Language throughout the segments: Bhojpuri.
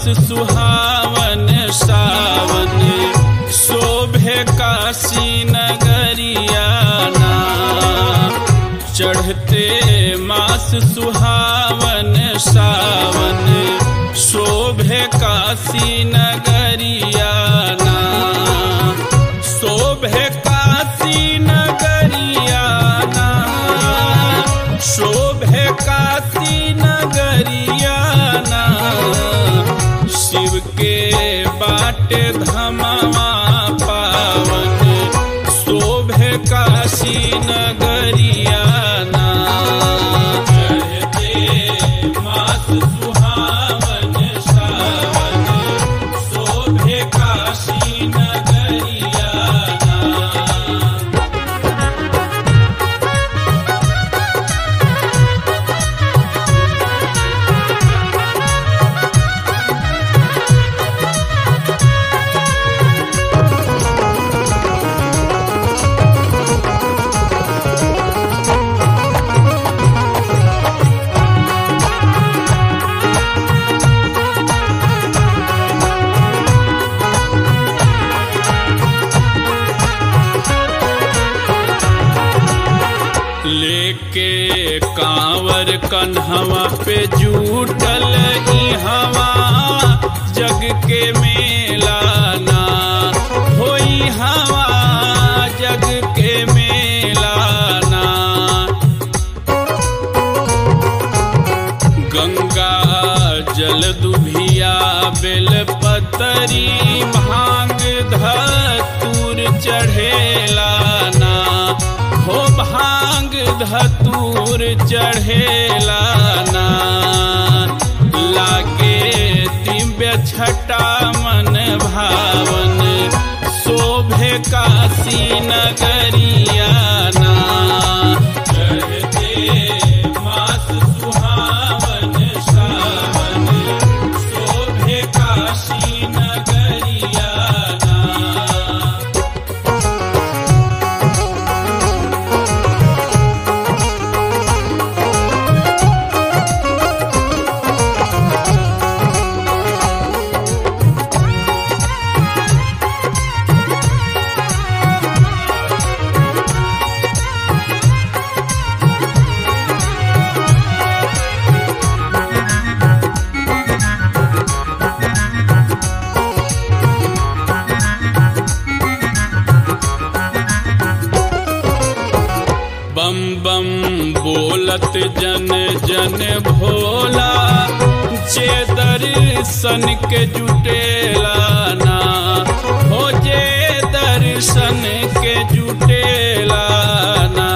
सुहावन सावन शोभे काशी नगरियाना चढ़ते मास सुहावन सावन शोभे काशी नगरियाना शोभे काशी नगरियाना शोभे काशी नगरियाना शिव के बाट धमवा पावन शोभे काशी नगरियाना चढ़ते मास सुहावन सावन शोभे काशी नगरियाना लेके कांवर कन्हवा पे जूटल ई हवा जग के मेला ना होई हवा जग के मेला ना गंगा जल दुभिया बेल पतरी भांग धतूर चढ़ेला ना हो भांग धतूर चढ़ेला ना लागे दिव्य छटा मन भावन शोभे काशी नगरियाना चढ़ते मास सुहावन सावन शोभे काशी नगरियाना बम बम बोलत जन जन भोला जे दर्शन के जुटेला ना हो जे दर्शन के जुटेला ना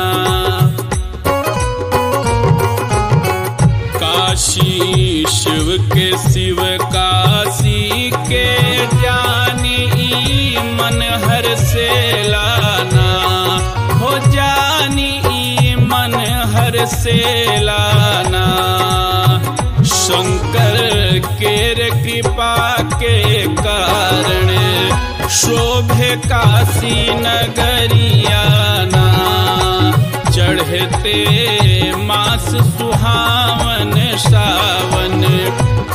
काशी शिव के शिव काशी के जानी ई मन हर से लाना हो जानी ई मन हर से लाना शंकर केर कृपा के कारण शोभे काशी नगरियाना चढ़ते मास सुहावन सावन